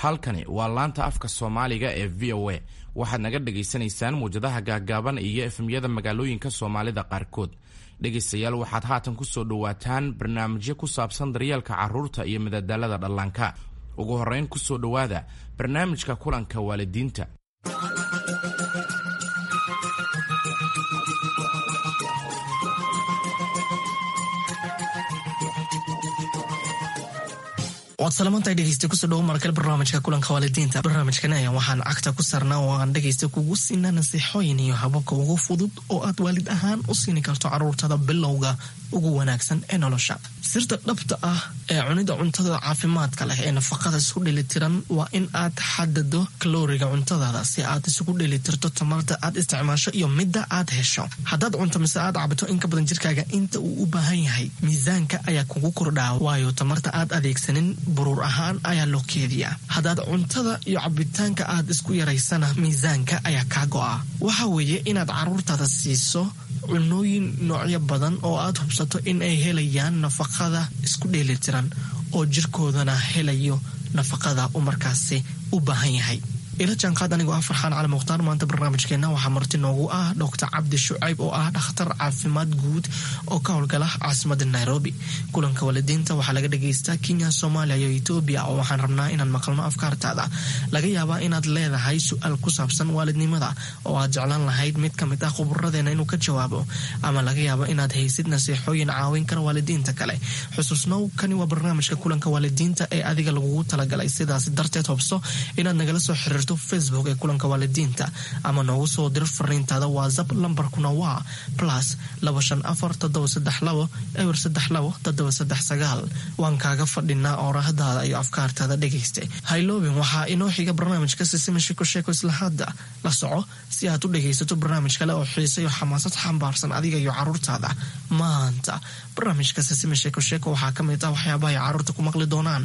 halkani waa laanta afka soomaaliga ee v o a waxaad naga dhagaysanaysaan muwjadaha gaagaaban iyo efemyada magaalooyinka soomaalida qaarkood dhegaystayaal waxaad haatan ku soo dhowaataan barnaamijyo ku saabsan daryeelka carruurta iyo madadaalada dhallaanka ugu horrayn ku soo dhowaada barnaamijka kulanka waalidiinta waad salamantahay dhegeysta kusoo dhawo markale barnaamijka kulanka waalidiinta barnaamijkan ayaa waxaan cagta ku sarnaa oo aan dhegeysta kugu siinaa nasiixooyin iyo hababka ugu fudud oo aad waalid ahaan u siini karto carruurtada bilowga ugu wanaagsan ee nolosha sirta dhabta ah ee cunida cuntada caafimaadka leh ee nafaqada isku dhelitiran waa in aad xadado kalooriga cuntadaada si aad isugu dhelitirto tamarta aad isticmaasho iyo midda aad hesho haddaad cunto mise aad cabto in ka badan jirkaaga inta uu u baahan yahay miisaanka ayaa kugu kordhaa waayo tamarta aad adeegsanin buruur ahaan ayaa loo keediyaa haddaad cuntada iyo cabitaanka aad isku yaraysana miisaanka ayaa kaa go'a waxa weeye inaad carruurtaada siiso cunooyin noocyo badan oo aad hubsato in ay helayaan nafaqada isku dheelitiran oo jirkoodana helayo nafaqada uu markaasi u baahan yahay ila jaanqaad anigoo ah farxaan cali mukhtaar maanta barnaamijkeenna waxaa marti noogu ah doctor cabdi shucayb oo ah dhakhtar caafimaad guud oo ka howlgala caasimada nairobi kulanka waalidiinta waxaa laga dhagaystaa kenya soomaaliya iyo etoobiya oo waxaan rabnaa inaan maqalno afkaartaada laga yaabaa inaad leedahay su-aal ku saabsan waalidnimada oo aad jeclaan lahayd mid ka mid ah khuburadeena inuu ka jawaabo ama laga yaabo inaad haysid nasiixooyin caawin kara waalidiinta kale xusuusnow kani waa barnaamijka kulanka waalidiinta ee adiga lagugu talagalay sidaas darteed hobso inaad nagala soo xiriirto facebook ee kulanka waalidiinta ama noogu soo dir fariintaada whatsapp lambarkuna waa plus laba shan afar toddoba saddex labo eber saddex labo toddoba saddex sagaal waan kaaga fadhinaa oorahdaada iyo afkaartaada dhegaysta hayloobin waxaa inoo xiga barnaamijka sisima shiko sheeko isla hadda la soco si aad u dhagaysato barnaamij kale oo xiisa iyo xamaasad xambaarsan adiga iyo carruurtaada maanta barnaamijka sisima sheeko sheeko waxaa ka mid ah waxyaabaha ay carruurta ku maqli doonaan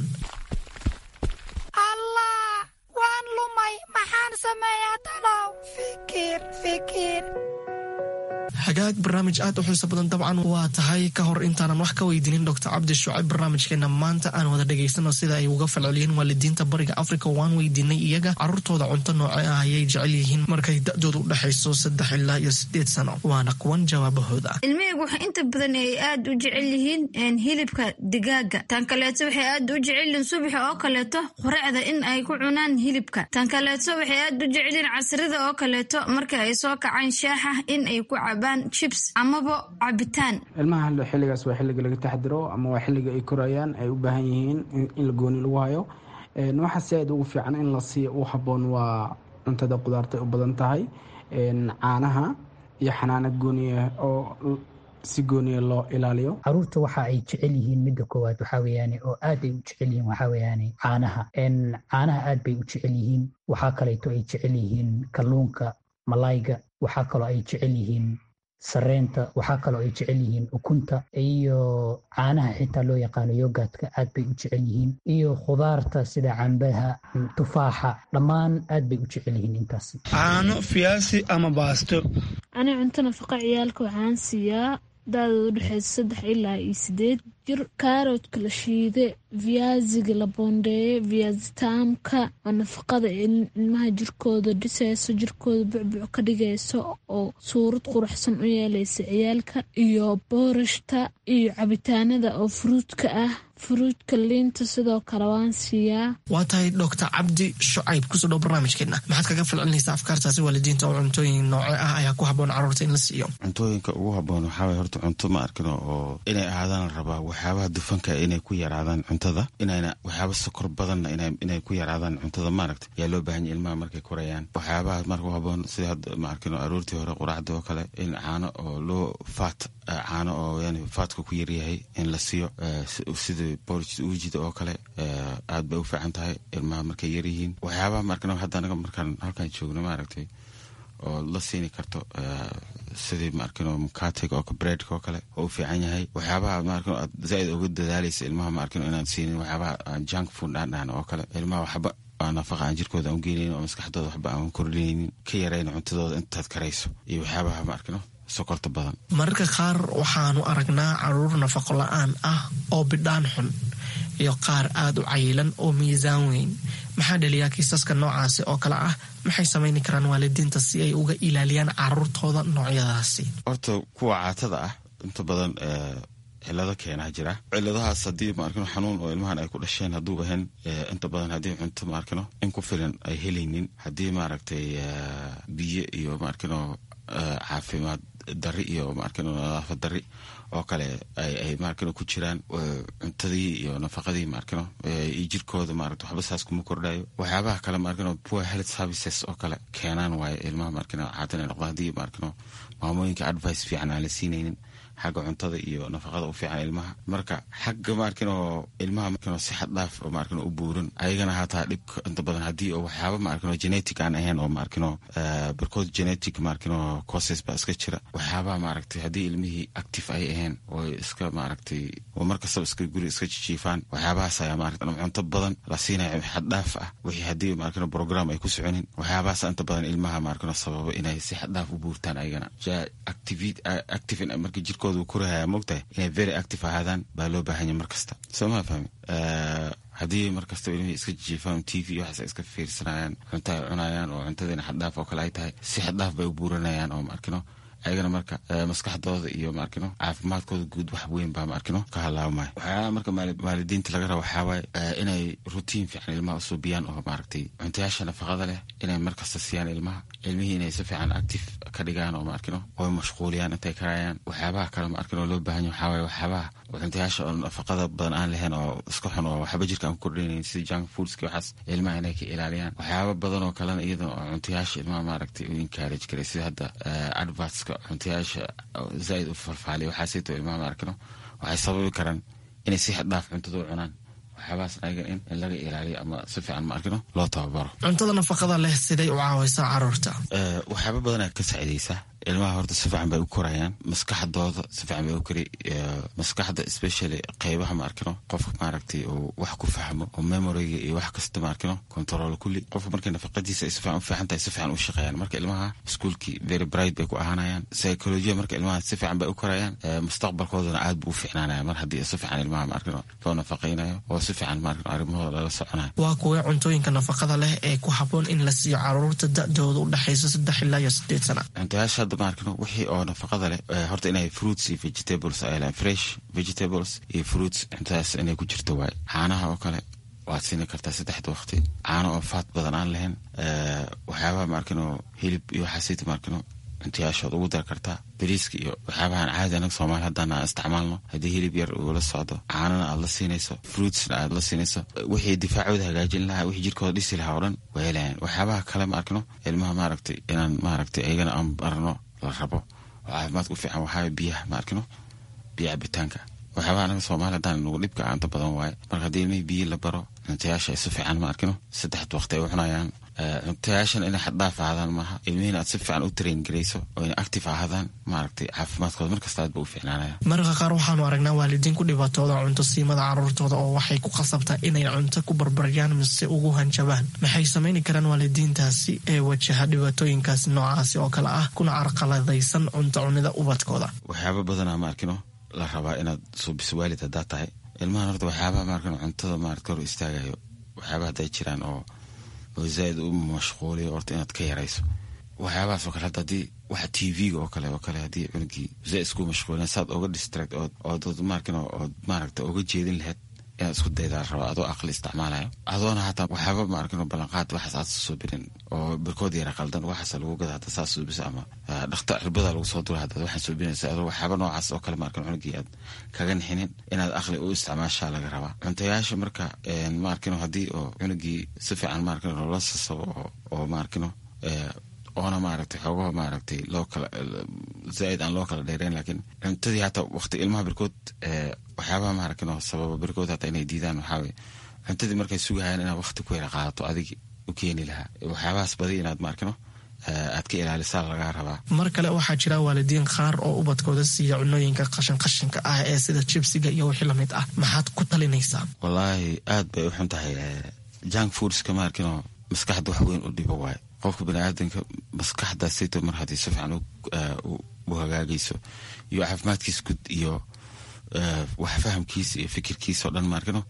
hagaag barnaamij aad u xiiso badan dabcan waa tahay ka hor intaanan wax ka weydiinin doctor cabdi shucayb barnaamijkeena maanta aan wada dhegaysano sida ay uga falceliyeen waalidiinta bariga africa waan weydiinay iyaga carruurtooda cunto nooce ah ayay jecel yihiin markay da-dooda u dhexayso saddex ilaa iyo sideed sano waana kuwan jawaabahooda ilmihaygu waxa inta badan ay aad u jecel yihiin hilibka digaaga tan kaleeto waxay aad u jecel yihiin subaxa oo kaleeto qoracda in ay ku cunaan hilibka tan kaleeto waxay aad u jecel yihiin casrida oo kaleeto marka ay soo kacaan shaaxa in ay ku cabaan jibs amaba cabitaan ilmaha xilligaas waa xilliga laga taxdiro ama waa xilliga ay korayaan ay u baahan yihiin in la gooni lagu hayo waxaa si aad ugu fiican in la siiya u haboon waa cuntada qudaartay u badan tahay caanaha iyo xanaanad gooniya oo si gooniya loo ilaaliyo caruurta waxa ay jecel yihiin midda koowaad waxaa weyaane oo aad ay u jecel yihiin waxaa weyaane caanaha caanaha aad bay u jecel yihiin waxaa kaleeto ay jecel yihiin kalluunka malayga waxaa kaloo ay jecel yihiin sareenta waxaa kaloo ay jecel yihiin ukunta iyo caanaha xitaa loo yaqaano yogaadka aad bay u jecel yihiin iyo khudaarta sida cambaha tufaaxa dhammaan aad bay u jecel yihiin intaas caano fiyaasi ama baasto ani cunto nafaqa ciyaalka waxaan siiyaa daadooda udhexeysa saddex ilaa iyo sideed jir kaaroodka la shiide viyaasiga la boondeeye viyaasitaamka oo nafaqada ilmaha jirkooda dhisayso jirkooda bucbuc ka dhigayso oo suurad quruxsan u yeelaysa ciyaalka iyo boorashta iyo cabitaanada oo furuudka ah furuudka liinta sidoo kale waan siiyaa waa tahay doctor cabdi shucayb kusoo dhow barnaamijkeena maxaad kaga falcelinaysaa afkaartaasi waalidiinta oo cuntooyin nooce ah ayaa ku haboon carruurta in la siiyo cuntooyinka ugu haboon waxaa waye horta cunto ma arkino oo inay ahaadaan la rabaa waxyaabaha dufanka inay ku yaraadaan cuntada inayna waxyaaba sokor badanna inay ku yaraadaan cuntada maaragta yaa loo baahanya ilmaha markay korayaan waxyaabaha marka u haboon sida hadda ma arkino aroortii hore quraacda oo kale in caano oo loo faat caano oo yani faatka ku yaryahay in la siiyo sida borj uujida oo kale aad bay u fiican tahay ilmaha markay yaryihiin waxyaabaha markana hadda anaga markaan halkaan joogno maaragtay oo la siini karto sidii maarkino mukatiga oo breadka oo kale oo u fiican yahay waxyaabaha maarkino aad zaaid uga dadaalaysa ilmaha maarkino inaan siinin waxyaabaha junk food dhaandhaan oo kale ilmaha waxba nafaqa aan jirkooda aan ugeynaynin oo maskaxdooda waxba aan kordhinaynin ka yarayna cuntadooda intaad karayso iyo waxyaabaha maarkino sokorta badan mararka qaar waxaanu aragnaa caruur nafaqo la-aan ah oo bidhaan xun iyo qaar aada u cayilan oo miisaan weyn maxaa dhaliyaa kiisaska noocaasi oo kale ah maxay samayni karaan waalidiinta si ay uga ilaaliyaan caruurtooda noocyadaasi horta kuwa caatada ah inta badan cilado keenaa jira ciladahaas haddii maarkino xanuun oo ilmahan ay ku dhasheen hadduu ahayn inta badan haddii cunto maarkino in ku filan ay helaynin haddii maaragtay biyo iyo maarkino caafimaad dari iyo maarkino nadaafad dari oo kale ay maarkino ku jiraan cuntadii iyo nafaqadii maarkino iyo jirkooda maarata waxba saas kuma kordhayo waxyaabaha kale maarkino poor health services oo kale keenaan waayo ilmaha maarkino caatan ay noqdaan haddii maarkino maamooyinka advice fiican aan la siinaynin xagga cuntada iyo nafaqada u fiican ilmaha marka xagga maarkino ilmaha markino si xad dhaaf oo maarkino u buuran ayagana hataa dhibka inta badan haddii oo waxyaaba maarkino genetic aan ahayn oo maarkino barkood genetic maarkino causes baa iska jira waxyaabaha maaragtay haddii ilmihii active ay ahayn oo iska maaragtay oo markastaba iska guri iska jijiifaan waxyaabahaas ayaa maarata cunto badan la siinaya xad dhaaf ah wixii haddii maarkino program ay ku soconin waxyaabahaas inta badan ilmaha maarkino sababo inay si xad dhaaf u buurtaan ayagana active marka jirkooda uu korahaya mogtahay inay very active ahaadaan baa loo baahanya mar kasta soo maa fahmi haddii markasta ilmihii iska jijiifaan t v waxaas iska fiirsanayaan cunto ay cunayaan oo cuntadiina xaddhaaf oo kale ay tahay si xaddhaaf bay u buuranayaan oo maarkino ayagana marka maskaxdooda iyo maarkino caafimaadkooda guud wax weyn baa maarkino ka halaabmaya waxyaaba marka waalidiinta laga raba waxaawaaye inay rutiin fiican ilmaha usuubiyaan oo maaragtay cuntayaasha nafaqada leh inay markasta siiyaan ilmaha ilmihii inay si fiican active ka dhigaan oo maarkino oy mashquuliyaan intay karayaan waxyaabaha kale maarkino loo baahanya waxaawaye waxyaabaha cuntayaasha oo nafaqada badan aan lahayn oo iska xun oo waxba jirka aan ku kordhinayn sida junk foodski waxaas ilmaha inay ka ilaaliyaan waxyaaba badan oo kalena iyada oo cuntayaasha ilmaha maaragtay u encourage karay sida hadda advertska cuntayaasha zaaid u falfaaliya waxaasito ilmaha maarkino waxay sababi karaan inay si xaddhaaf cuntada u cunaan waxyaabahaas ayaga in in laga ilaaliyo ama si fiican maarkino loo tababaro cuntada nafaqada leh siday u caawaysaa caruurta waxyaaba badanaa ka saacidaysaa ilmaha horta si fiican bay u korayaan maskaxdooda si fiican bay u kori maskaxda especially qeybaha maarkino qofka maaragtay uu wax ku fahmo oo memoriga iyo wax kasta maarkino control kulli qofka markay nafaqadiisa ay si fiican u fiican tahay si fiican u shaqeeyaan marka ilmaha iskuolkii very bright bay ku ahaanayaan psychologiya marka ilmaha si fiican bay u korayaan mustaqbalkoodana aad buu u fiicnaanaya mar haddii si fiican ilmaha maarkino loo nafaqaynayo oo si fiican maarkino arrimahooda lala soconayo waa kuwee cuntooyinka nafaqada leh ee ku habboon in la siiyo caruurta da-dooda u dhexaysa saddex ilaa iyo sideed sana cuntayaasha hadda maarkino wixii oo nafaqada leh horta inay fruits iyo vegetables ay lehan fresh vegetables iyo fruits cuntadaas inay ku jirto waay caanaha oo kale waad siini kartaa saddexda waqti caano oo faat badan aan lahayn waxyaabaha maarkino hilib iyo waxaasiti maarkino cuntayaashood ugu dar kartaa bariiska iyo waxyaabahan caadi anaga soomaali haddaan aan isticmaalno haddii hilib yar uu la socdo caanana aad la siinayso fruitsna aad la siinayso wixii difaacooda hagaajin lahaa wixii jirkooda dhisi lahaa o dhan way helayaan waxyaabaha kale ma arkino ilmaha maaragtay inaan maaragtay ayagana aan barno la rabo oo caafimaadka u fiican waxaa biyaha ma arkino biyo cabitaanka waxyaabaha anaga soomaali haddaan nagu dhibka aanta badan waaye marka haddii ilmihii biyo la baro cuntayaasha ay si fiican ma arkino saddexda waqti ay u cunayaan cuntayaashan inay xaddhaaf ahaadaan maaha ilmihiina aad si fiican u train garayso oo inay active ahaadaan maaragtay caafimaadkooda markasta aad ba u fiicnaanaya mararka qaar waxaanu aragnaa waalidiin ku dhibaatooda cunto siimada caruurtooda oo waxay ku qasabtaa inay cunto ku barbaryaan mise ugu hanjabaan maxay samayni karaan waalidiintaasi ee wajaha dhibaatooyinkaasi noocaasi oo kale ah kuna carqaladaysan cunto cunida ubadkooda waxyaaba badanaa maarkino la rabaa inaad suubiso waalid haddaad tahay ilmahan horta waxyaabaha maarkino cuntada maarata hor istaagayo waxyaabaha hadday jiraan oo oo zaaid u mashquuliyo horta inaad ka yarayso waxyaabahaas oo kale hadda haddii waxa t v-ga oo kale oo kale haddii cunugii zaaid isku mashquulin saad oga distract ood ood maarkin ood maaragta oga jeedin lahayd inaad isku daydaa rabaa adoo aqli isticmaalayo adoona hataa waxyaaba maarkin ballanqaad waxaas aad suubinin oo barkood yara qaldan waxaasa lagu gada hadda saas suubisa ama dhakta cirbada lagu soo dura haddaad waxaan suubinaysa adoo waxyaaba noocaas oo kale maarkin cunugii aad kaga nixinin inaad aqli u isticmaashaa laga rabaa cuntayaasha marka maarkino haddii oo cunugii si fiican maarkin loola sasabo oo maarkino oona maaragtay xoogaha maaragtay loo kala zaaid aan loo kala dheereyn laakiin cuntadii hataa waqti ilmaha birkood waxyaabaha maaragtin oo sababa birkood hataa inay diidaan waxaaweye cuntadii markay sugahayaan inaad waqti ku yara qaadato adig u keeni lahaa waxyaabahaas badi inaad maarkino aad ka ilaalisaa lagaa rabaa mar kale waxaa jira waalidiin qaar oo ubadkooda siiya cunooyinka qashin qashinka ah ee sida jibsiga iyo wixii lamid ah maxaad ku talinaysaa wallaahi aad bay u xun tahay junk foodska maarkinoo maskaxda wax weyn u dhibo waayo qofka baniaadanka maskaxda sito mar haddii si fiican u hagaagayso iyo caafimaadkiisa gud iyo wax fahamkiisa iyo fikirkiisa oo dhan maarkino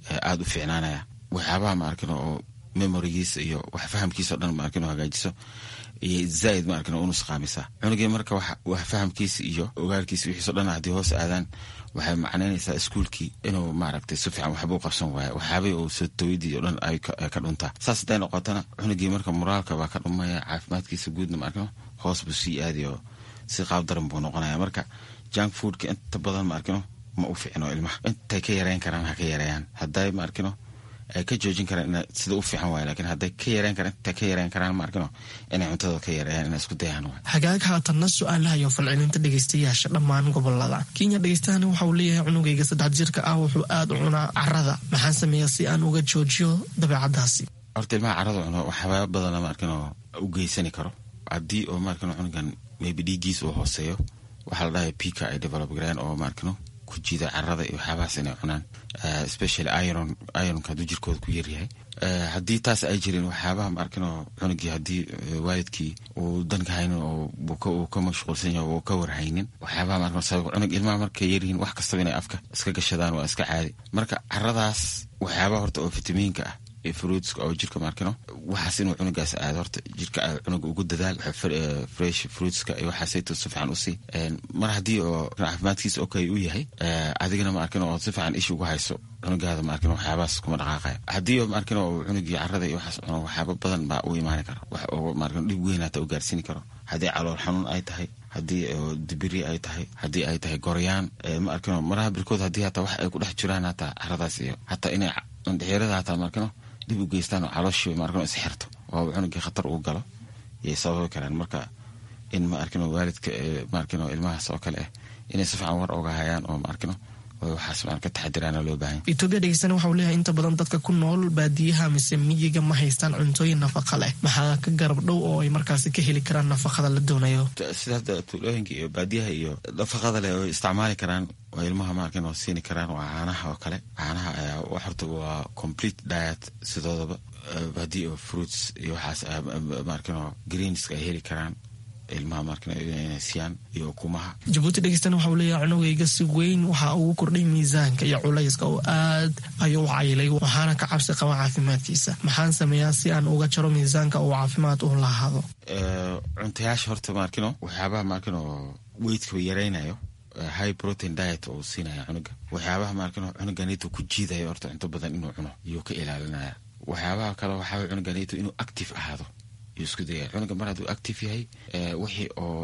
aada u fiicnaanaya waxyaabaha ma arkin oo memorigiisa iyo wax fahamkiisa o dhan ma arkin oo hagaajiso iyo zaaid ma arkin oo unusqaamisa cunugii marka wax fahamkiisa iyo ogaalkiisa wixiiso dhan haddii hoos aadaan waxay macnaynaysaa iskuulkii inuu maaragtay si fiican waxba u qabsan waaya waxyaabay uu sotowidii o dhan ay ka dhuntaa saas hadday noqotona cunugii marka moraalka baa ka dhumaya caafimaadkiisa guudna ma arkino hoos buu sii aadi oo si qaab daran buu noqonaya marka junk foodka inta badan ma arkino ma u ficino ilmaha intay ka yareyn karaan ha ka yareeyaan hadday ma arkino ay ka joojin karaan sida u fiican waay lakin hadday ka yareen karaan intay ka yareen karaan ma arkino inay cuntadooda ka yareeyaan inay isku dayaan waay hagaag haatanna su-aalaha iyo falcelinta dhegeystayaasha dhammaan gobolada kenya dhegeystahan waxa uu leeyahay cunugayga saddex jirka ah wuxuu aada u cunaa carada maxaan sameeya si aan uga joojiyo dabeecadaasi horta ilmaha carada cuno waxyaaba badana ma arkino u geysani karo haddii oo ma arkino cunugan maybe dhiiggiis uu hooseeyo waxaa la dhahay pika ay develop gareen oo ma arkino ku jiida carada iyo waxyaabahaas inay cunaan especially iron ironka hadduu jirkooda ku yaryahay haddii taas ay jirin waxyaabaha ma arkinoo cunugii haddii waalidkii uu danka haynin oo uu ka mashquulsan yahay uu ka warhaynin waxyaabaha ma arkin sabab cunug ilmaha markay yaryihiin wax kastaba inay afka iska gashadaan waa iska caadi marka caradaas waxyaabaha horta oo fitamiinka ah iyo fruitska oo jirka maarkino waxaas inuu cunugaas aado horta jirka cunuga ugu dadaal fresh fruitska iyo waxaasayto si fiican usii mar haddii oo caafimaadkiisa okay u yahay adigana maarkino oo si fiican ishi ugu hayso cunugaada maarkino waxyaabahaas kuma dhaqaaqaya haddii oo maarkino uu cunugii carada iyo waxaas cuno waxyaaba badan baa u imaani kara wax oo maarkino dhib weyn hata u gaarsiini karo haddii calool xanuun ay tahay haddii dibiri ay tahay haddii ay tahay goryaan ma arkino maraha birkood haddii hataa wax ay ku dhex jiraan hataa caradaas iyo hataa inay dhexeerada hataa maarkino dib u geystaan oo calooshii maarkino isxirto oo cunugii khatar uu galo yay sababi karaan marka in ma arkino waalidka maarkino ilmahaas oo kale ah inay si fiican war oga hayaan oo maarkino waxaas maan ka taxadiraana loo baahan etoobiya dhegeystana waxau leeyahay inta badan dadka ku nool baadiyaha mise miyiga ma haystaan cuntooyin nafaqa leh maxaa ka garab dhow oo ay markaasi ka heli karaan nafaqada la doonayo sida hadda tuulooyinka iyo baadiyaha iyo nafaqada leh oo isticmaali karaan oo ilmaha maarkin oo siini karaan waa caanaha oo kale caanaha ayaa horta waa complete diet sidoodaba haddii oo fruits iyo waxaas maarkin oo greenska ay heli karaan ilmaha maarkin inay siiyaan iyo ukumaha jabuuti dhegeystana waxa uu leeyahay cunugayga si weyn waxaa ugu kordhay miisaanka iyo culayska oo aad ayuu u cayilay waxaana ka cabsi qaba caafimaadkiisa maxaan sameeyaa si aan uga jaro miisaanka uu caafimaad u lahaado cuntayaasha horta maarkino waxyaabaha maarkin oo weydka yaraynayo high protein diet oo siinaya cunuga waxyaabaha maarkino cunuganito ku jiidaya horta cunto badan inuu cuno iyuu ka ilaalinaya waxyaabaha kale waxaa cunuganito inuu active ahaado yuu isku dayaya cunuga mar hadduu active yahay wixii oo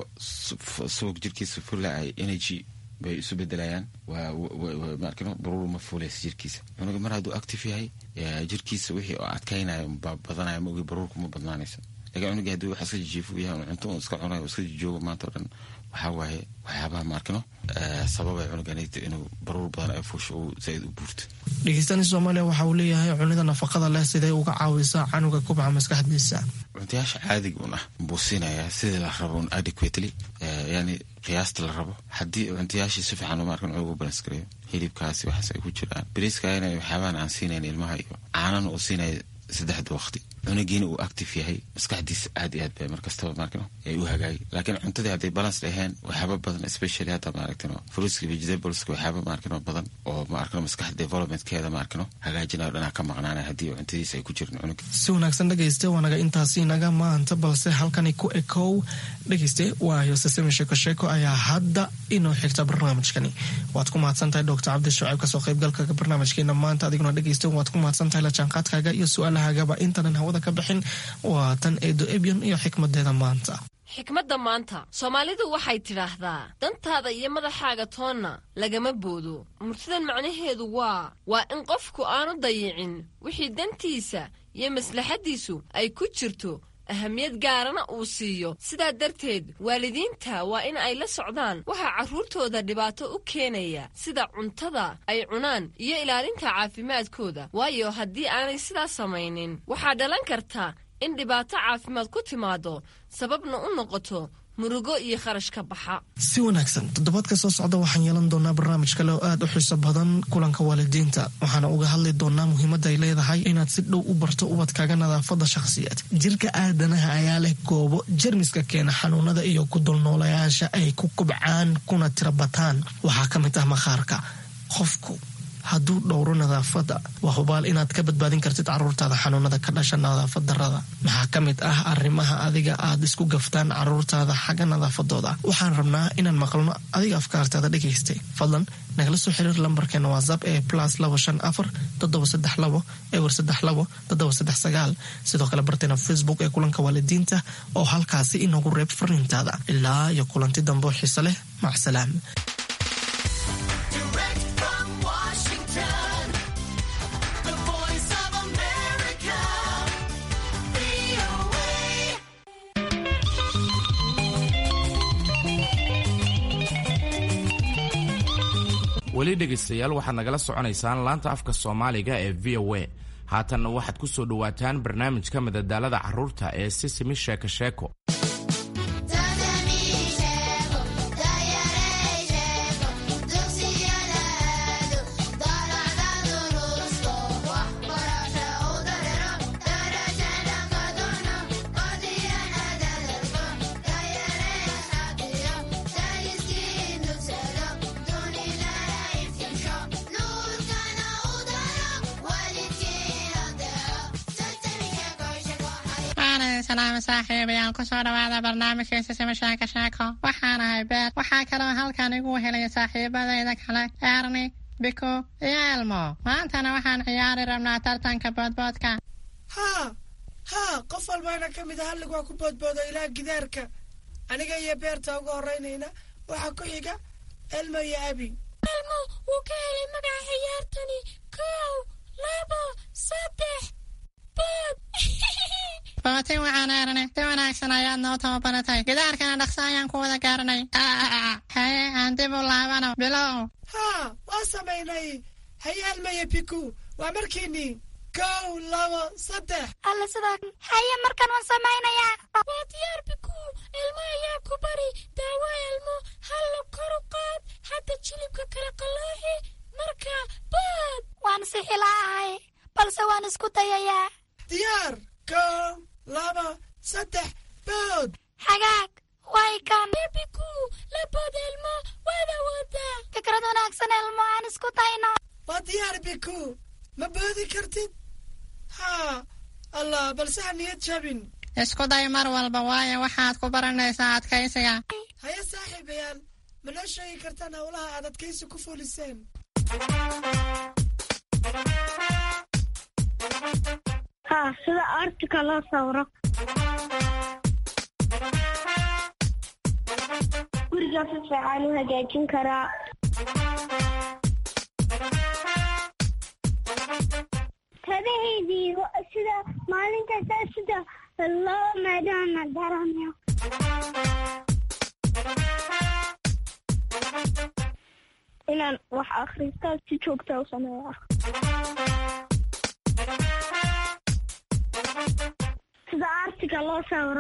subag jirkiisa fulla ay energy bay isu bedelayaan waa maarkino baruur ma fuulaysa jirkiisa cunuga mar hadduu active yahay jirkiisa wixii oo adkaynaya badanaya maogi baruurku ma badnaanaysa lakin cunugi haddii wax iska jijiifu yahay cunto un iska cunayo iska jijoogo maanta o dhan waxaa waaye waxyaabaha maarkino sababay cunuganayta inuu baruur badan ay fuusho uu zaaid u buurto dhegeystaani soomaaliya waxa uu leeyahay cunida nafaqada leh siday uga caawisaa canuga kubca maskaxdiisa cuntayaasha caadiga un ah buu siinayaa sidii la rabo un adequately yani qiyaasta la rabo haddii cuntayaashii si fiican maarkan cunuga u balans gareeyo hilibkaasi waxaas ay ku jiraan beriiska ina waxyaabahan aan siinayn ilmaha iyo caanana uu siinaya saddexda waqti cunugiina uu active yahay maskaxdiisa aad iyo aad bay markastaba maarkino ay u hagaagi laakiin cuntadii hadday balance dhaheen waxyaaba badan especially hadda maaragtino fruitska vegetables waxyaaba maarkino badan oo maarkino maskax developmentkeeda maarkino hagaajinayo dhanaa ka maqnaanaya haddii cuntadiisa ay ku jirin cunug si wanaagsan dhegayste waa naga intaasi naga maanta balse halkani ku ekow dhegayste waayo sesame sheeko sheeko ayaa hadda inoo xigta barnaamijkani waad ku mahadsantahay doctor cabdi shucayb kasoo qaybgalkaga barnaamijkeena maanta adiguna dhegayste waad ku mahadsantahay la jaanqaadkaaga iyo su-aalahagaba intanan hawada ka bixin waa tan eedo ebyon iyo xikmadeeda maanta xikmadda maanta soomaalidu waxay tidhaahdaa dantaada iyo madaxaaga toonna lagama boodo murtidan macnaheedu waa waa in qofku aanu dayicin wixii dantiisa iyo maslaxaddiisu ay ku jirto ahamiyad gaarana uu siiyo sidaa darteed waalidiinta waa in ay la socdaan waxaa carruurtooda dhibaato u keenaya sida cuntada ay cunaan iyo ilaalinta caafimaadkooda waayo haddii aanay sidaas samaynin waxaa dhalan karta in dhibaato caafimaad ku timaado sababna u noqoto murugo iyo kharash ka baxa si wanaagsan toddobaadka soo socda waxaan yeelan doonaa barnaamij kale oo aad u xiiso badan kulanka waalidiinta waxaana uga hadli doonaa muhiimadda ay leedahay inaad si dhow u barto ubadkaaga nadaafadda shakhsiyaed jirka aadanaha ayaa leh goobo jermiska keena xanuunada iyo ku dulnoolayaasha ay ku kubcaan kuna tira bataan waxaa ka mid ah makhaarka qofku hadduu dhowro nadaafadda waa hubaal inaad ka badbaadin kartid caruurtaada xanuunada ka dhasha nadaafad darada maxaa ka mid ah arrimaha adiga aad isku gaftaan caruurtaada xagga nadaafadooda waxaan rabnaa inaan maqlno adiga afkaartaada dhegaystay fadlan nagala soo xiriir lambarkeena whatsapp ee plus labo shan afar toddoba saddex labo ewer saddex labo toddoba saddex sagaal sidoo kale barteena facebook ee kulanka waalidiinta oo halkaasi inagu reeb fariintaada ilaa iyo kulanti dambe oo xiise leh macsalaam weli dhegaystayaal waxaad nagala soconaysaan laanta afka soomaaliga ee v o a haatanna waxaad ku soo dhowaataan barnaamijka madadaalada carruurta ee sisimi sheeko sheeko salaam saaxiibayaal kusoo dhawaada barnaamijkiisa sima sheeko sheeko waxaan ahay beer waxaa kaloo halkan igu helaya saaxiibadayda kale erni biko iyo elmo maantana waxaan ciyaari rabnaa tartanka boodboodka haa haa qof walbaana ka mid a hallig waa ku boodboodo ilaa gidaarka aniga iyo beerta ugu horeynayna waxaa ku xiga elmo iyo abi elmo wuu ka helay magaca ciyaartani kow labo saddex bood bootin waxaan eeranay si wanaagsan ayaad noo tababaratay gidaarkana dhaqso ayaan ku wada gaaranay haye aan dib u laabano bilow haa waa samaynay haye elmo iyo biku waa markiinii kow labo saddex alla sidaa haye markan waan samaynayaa waa diyaar biku elmo ayaa ku bari daawo elmo hallo koru qaad hadda jilibka kala qalooxi marka bood waan sixilaahay balse waan isku dayayaa diyaar kow laba saddex bood xagaag way kan biku la bood elmo waad awoodaa fikrad wanaagsan elmo aan isku dayno waa diyaar biku ma boodi kartid haa allah balse ha niyad jabin isku day mar walba waayo waxaad ku baranaysaa adkaysiga haye saaxiibayaal ma noo sheegi kartaan howlaha aad adkaysi ku fuliseen haa sida artika loo sawro guriga si fiican u hagaajin karaa tabahaydii sida maalintaasa sida loo maadaama garanayo inaan wax akhristaa si joogta u sameeya sida artiga loo sawro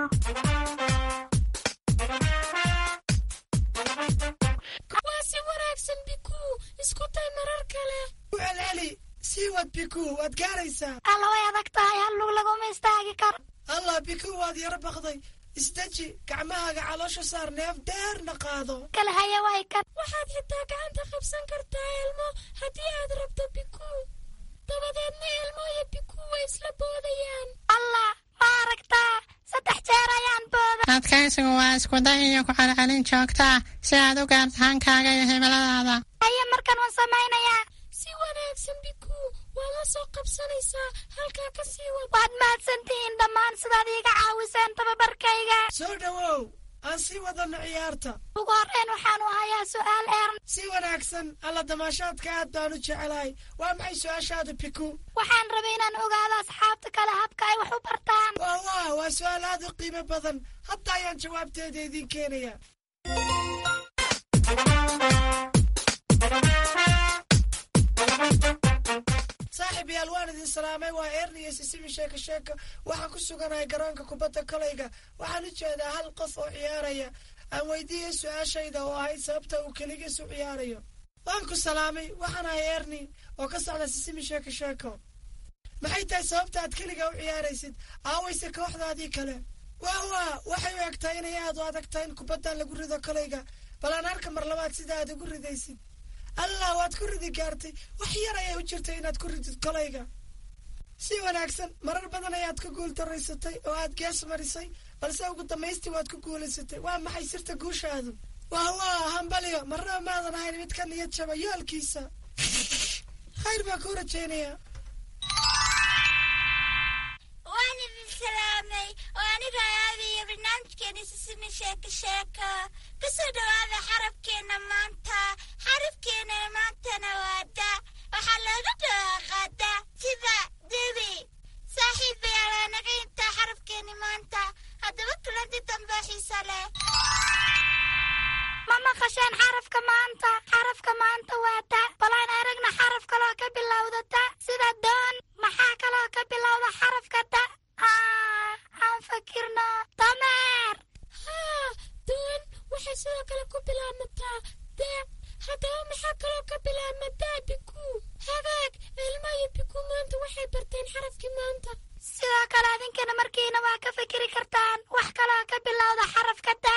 waa si wanaagsan biku isku day marar kale u celceli sii wad biku waad gaaraysaa alla way adag tahay hallug laguma istaagi karo allah biku waad yaro baqday isdeji gacmahaaga caloosha saar neef dheerna qaado kale haya way kan waxaad xitaa gacanta qabsan kartaa elmo haddii aad rabto biku dabadeedna elmo iyo biku way isla boodayaan allah ma aragtaa saddex jeer ayaan booda adkaysigu waa iskuday iyo ku celcelin joogtaa si aad u gaarto hankaaga iyo himiladaada haye markan waan samaynayaa si wanaagsan biku waad la soo qabsanaysaa halkaa ka sii wad waad mahadsantihiin dhammaan sidaad iiga caawiseen tababarkayga soo dhowow aan sii wadano ciyaarta ugu horreyn waxaanu hayaa su'aal eern si wanaagsan alla damaashaadka aad baan u jecelahay waa maxay su-aashaada biku waxaan rabay inaan ogaado asxaabta kale habka ay wax u bartaan waa waa waa su-aal aad u qiimo badan hadda ayaan jawaabteeda idiin keenaya saaxiib yaal waan idin salaamay waa eerni iyo sisimi sheeko sheeko waxaan ku suganahay garoonka kubadda kolayga waxaan u jeedaa hal qof oo ciyaaraya aan weydiiyey su-aashayda oo ahayd sababta uu keligiis u ciyaarayo waan ku salaamay waxaan ahay eerni oo ka socda sisimi sheeko sheeko maxay tahay sababta aad keliga u ciyaaraysid aawayse kooxdaadii kale waa waa waxay u egtahay inay aad u adag tahay in kubaddan lagu rido kolayga bal aan arka mar labaad sida aad ugu ridaysid allah waad ku ridi gaartay wax yar ayay u jirtay inaad ku ridid kolayga si wanaagsan marar badan ayaad ka guul daraysatay oo aad gees marisay balse ugu dambaystii waad ku guulaysatay waa maxay sirta guushaadu wah waa hambaliyo marnaba maadan ahayn mid ka niyad jaba yoolkiisa khayr baa kuu rajaynaya waan idin salaamay oo aniga aadayo barnaamijkeena sisimi sheeko sheeko kasoo dhowaada xarabkeenna maanta xarabkeenna maantana waa da waxaa looga dhawaaqaa da sida debi saaxiib bayaa laanaga intaa xarabkeenni maanta haddaba kulanti dambe xiisa leh ma maqasheen xarafka maanta xarafka maanta waa da balaan aragna xaraf kaloo ka bilowda da sida doon maxaa kaloo ka bilowda xarafka da aan fakirno dameer haa doon waxay sidoo kale ku bilaabmataa da haddaba maxaa kaloo ka bilaabmataa biku hagaag ilma iyo biku maanta waxay barteen xarafkii maanta sidoo kale adinkana markiina waa ka fikiri kartaan wax kaloo ka bilowda xarafka da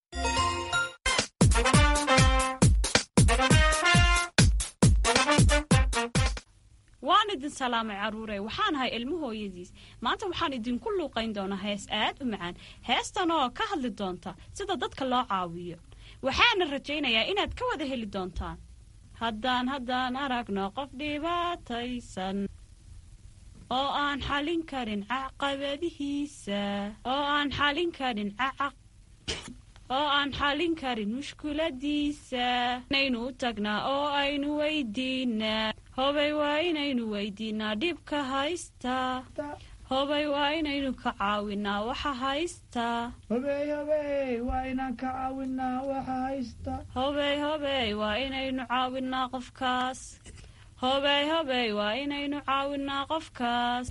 waan idin salaamay carruure waxaan ahay ilmo hooyadiis maanta waxaan idinku luuqayn doonaa hees aad u macaan heestan oo ka hadli doonta sida dadka loo caawiyo waxaana rajaynayaa inaad ka wada heli doontaan haddaan haddaan aragno qof dhibaataysan oo aan xalin karin caqabadihiisa oo aan xalin karin oo aan xalin karin mushkuladiisa inaynu u tagnaa oo aynu weydiinaa hobay waa inaynu weydiinaa dhibka haysta hobay waa inaynu ka caawinaa waxa haysta hobey hobey waa inaan ka caawinaa waxa haysta hobey hobey waa inaynu caawinaa qofkaas hobey hobey waa inaynu caawinaa qofkaas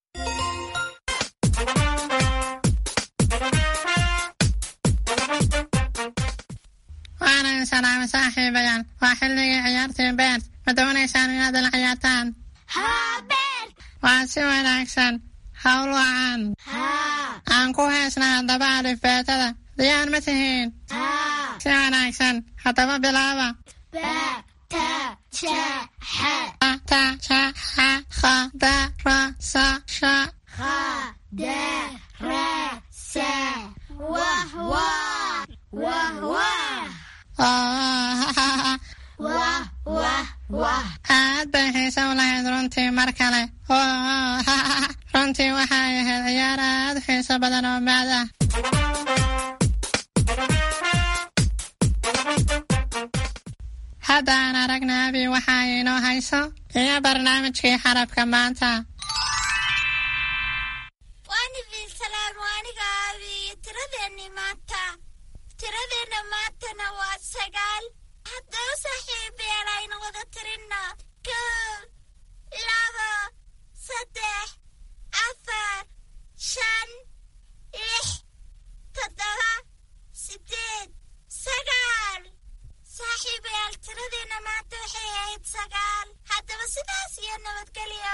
waanan salaamay saaxiibayaal waa xilligii ciyaartii beert ma doonaysaan inaad ila ciyaartaan haa beert waa si wanaagsan hawl wacan aan ku heesnaa haddaba alifbeetada diyaar ma tihiin si wanaagsan haddaba bilaaba ta ja xa ta ja xa kha da ra sa sha kha da ra sa wah wah wah wah wah wah wah aad bay xiise u lahayd runtii mar kale runtii waxay ahayd ciyaar aad u xiiso badan oo maad ah haddaan aragna abi waxa inoo hayso iyo barnaamijkii xarabka maanta waan idin salaamo aniga abi iyo tiradeennii maanta tiradeenna maantana waa sagaal haddaba saaxiibayaal aynu wada tirinno kow labo saddex afar shan lix toddoba siddeed sagaal saaxiibayaal tiradeenna maanta waxay ahayd sagaal haddaba sidaas iyo nabadgelyo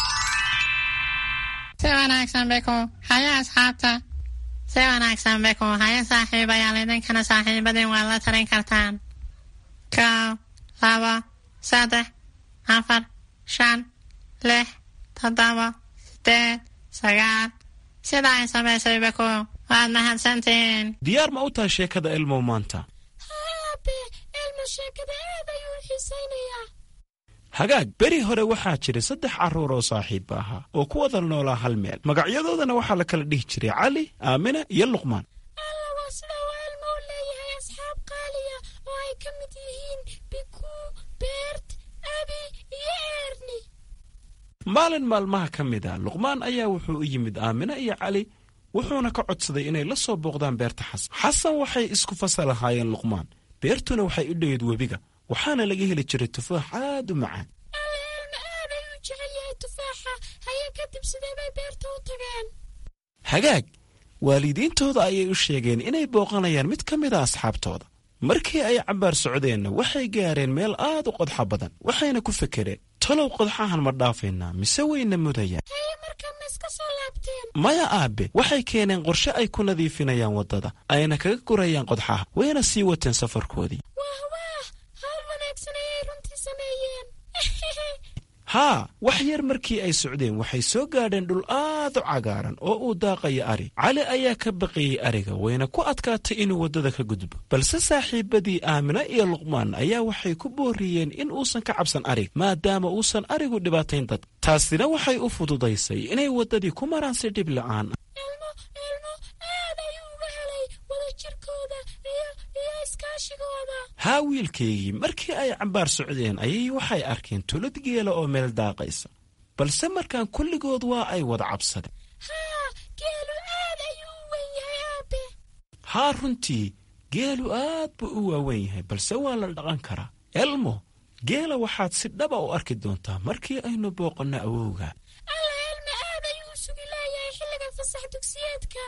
si wanaagsan beko haya asxaabta si wanaagsan beko haya saaxiibayaal idinkana saaxiibadin waad la tarin kartaan kow labo saddex afar shan lix toddoba sideed sagaal sida ay samaysay beko waad mahadsantihiin diyaar ma u tahay sheekada elmow maanta haabe elmo sheekada aad ayuu u xiisaynayaa hagaag beri hore waxaa jiray saddex carruur oo saaxiibba ahaa oo ku wada noolaa hal meel magacyadoodana waxaa la kala dhihi jiray cali aamina iyo luqmaan alla waa sida uu elmo u leeyahay asxaab qaaliya oo ay ka mid yihiin biku beert abi iyo eerni maalin maalmaha ka mid a luqmaan ayaa wuxuu u yimid aamina iyo cali wuxuuna ka codsaday inay la soo booqdaan beerta xasan xasan waxay isku fasal ahaayeen luqmaan beertuna waxay u dhoweyd webiga waxaana laga heli jiray tufaax aad u macaan alla elmo aad ayuu jecel yahay tufaaxa haya kadib sidee bay beerta u tageen hagaag waalidiintooda ayay u sheegeen inay booqanayaan mid ka mid a asxaabtooda markii ay cabbaar socdeenna waxay gaareen meel aad u qodxa badan waxayna ku fekereen talow qodxahan ma dhaafaynaa mise wayna mudayaan haye markaa ma iska soo laabteen maya aabe waxay keeneen qorshe ay ku nadiifinayaan waddada ayna kaga gurayaan qodxaha wayna sii wateen safarkoodii waah waah hawl wanaagsan ayay runtii haa wax yar markii ay socdeen waxay soo gaadheen dhul aad u cagaaran oo uu daaqayo ari cali ayaa ka baqiyey ariga wayna ku adkaatay inuu waddada ka gudbo balse saaxiibadii aamina iyo luqmaan ayaa waxay ku booriyeen in uusan ka cabsan arig maadaama uusan arigu dhibaatayn dad taasina waxay u fududaysay inay waddadii ku maraan si dhib la'aan ah elmo elmo aad ayuu uga helay wadajirkooda iyo iyo iskaashigooda haa wiilkaygii markii ay cambaar socdeen ayay waxay arkeen tulad geela oo meel daaqaysa balse markaan kulligood waa ay wada cabsadeen haa geelu aad ayuu u weyn yahay aabe haa runtii geelu aad buu u waaweyn yahay balse waa la dhaqan karaa elmo geela waxaad si dhaba u arki doontaa markii aynu booqanno awowga alla elmo aad ayuu u sugi leeyahay xilliga fasax dugsiyeedka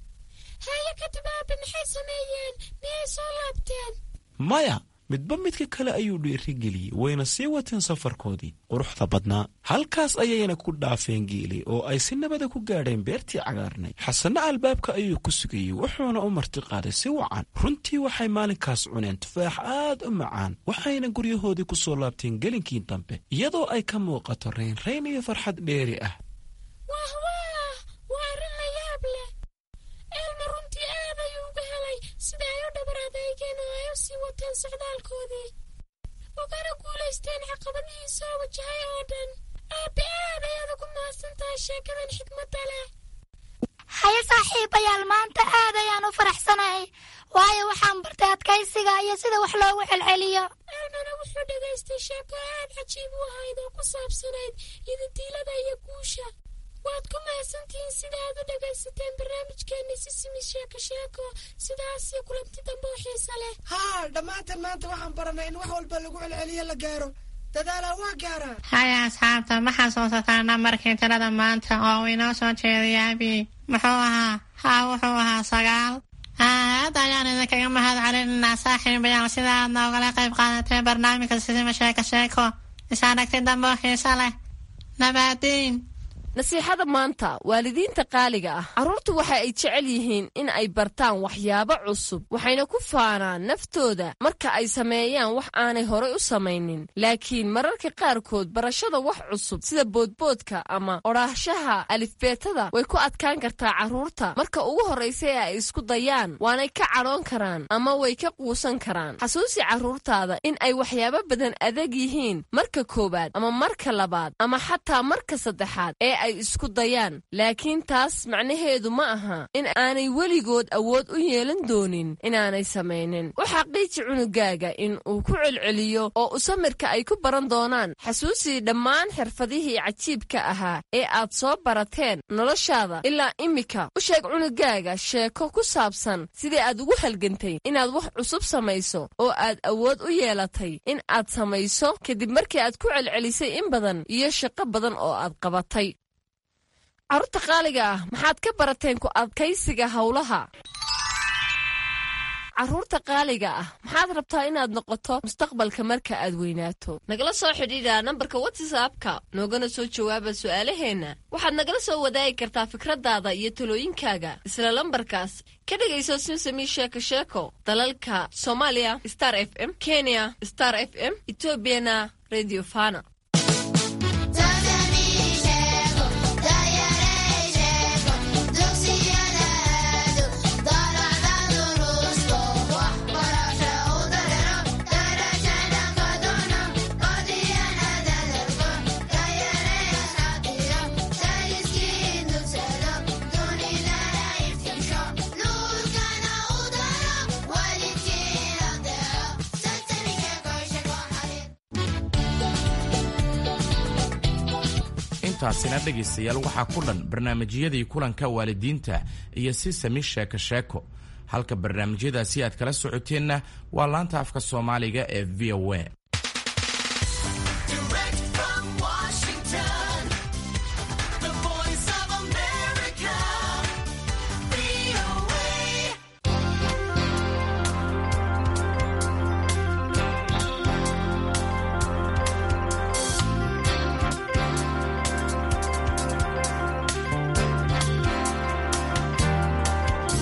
haye kadib aabe maxay sameeyeen miyay soo laabteen maya midba midka kale ayuu dhiirigeliyey wayna sii wateen safarkoodii quruxda badnaa halkaas ayayna ku dhaafeen geeli oo ay si nabada ku gaadheen beertii cagaarnay xasanna albaabka ayuu ku sugayey wuxuuna u martiqaaday si wacan runtii waxay maalinkaas cuneen tufaax aad u macaan waxayna guryahoodii ku soo laabteen gelinkii dambe iyadoo ay ka muuqato raynrayn iyo farxad dheeri ah wah wah waa arrin la yaab leh elmo runtii aad ayuu uga helay sida ay u dhabar adeegeen oo ay u sii wateen socdaalkoodii ugana guulaysteen caqabadihii soo wajahay oo dhan aabe aad ayaad ugu mahadsan tahay sheekadan xikmadda leh haye saaxiibayaal maanta aad ayaan u faraxsanahay waayo waxaan bartay adkaysiga iyo sida wax loogu celceliyo elmana wuxuu dhegaystay sheeko aad cajiib u ahayd oo ku saabsanayd idintiilada iyo guusha waad ku mahadsantihiin sida aad u dhegaysateen barnaamijkeenni sisimi sheeko sheeko sidaas iyo kulanti dambe oo xiisa leh haa dhammaanteen maanta waxaan baranay in wax walba lagu celceliyo la gaaro dadaalaa waa gaaraa haya asxaabta ma xasuusataa nambarkii tirada maanta oo uu inoo soo jeediyay abi muxuu ahaa haa wuxuu ahaa sagaal aad ayaan idinkaga mahad celinanaa saaxiibayaal sida aad noogala qayb qaadatee barnaamijka sisima sheeko sheeko isaaragti dambe oo xiiso leh nabaadiin nasiixada maanta waalidiinta qaaliga ah carruurtu waxa ay jecel yihiin in ay bartaan waxyaabo cusub waxayna ku faanaan naftooda marka ay sameeyaan wax aanay horay u samaynin laakiin mararka qaarkood barashada wax cusub sida boodboodka ama odhaahshaha alifbeetada way ku adkaan kartaa carruurta marka ugu horraysa ee ay isku dayaan waanay ka cadhoon karaan ama way ka quusan karaan xasuusi carruurtaada in ay waxyaabo badan adag yihiin marka koowaad ama marka labaad ama xataa marka saddexaad ee ay isku dayaan laakiin taas macnaheedu ma aha in aanay weligood awood u yeelan doonin inaanay samaynin u xaqiiji cunugaaga in uu ku celceliyo oo u samirka ay ku baran doonaan xasuusii dhammaan xirfadihii cajiibka ahaa ee aad soo barateen noloshaada ilaa imika u sheeg cunugaaga sheeko ku saabsan sidii aad ugu halgantay inaad wax cusub samayso oo aad awood u yeelatay in aad samayso kadib markii aad ku celcelisay in badan iyo shaqo badan oo aad qabatay carruurta qaaliga ah maxaad ka barateen ku adkaysiga howlaha carruurta qaaliga ah maxaad rabtaa inaad noqoto mustaqbalka marka aad weynaato nagala soo xidhiidha nambarka watsapka noogana soo jawaaba su'aalaheenna waxaad nagala soo wadaagi kartaa fikraddaada iyo talooyinkaaga isla lambarkaas ka dhegayso simsami sheeko sheeko dalalka soomaaliya star f m kenya star f m etoobiyana radio fana intaasina dhegaystayaal waxaa ku dhan barnaamijyadii kulanka waalidiinta iyo si sami sheeko sheeko halka barnaamijyadaasi aad kala socoteenna waa laanta afka soomaaliga ee v o a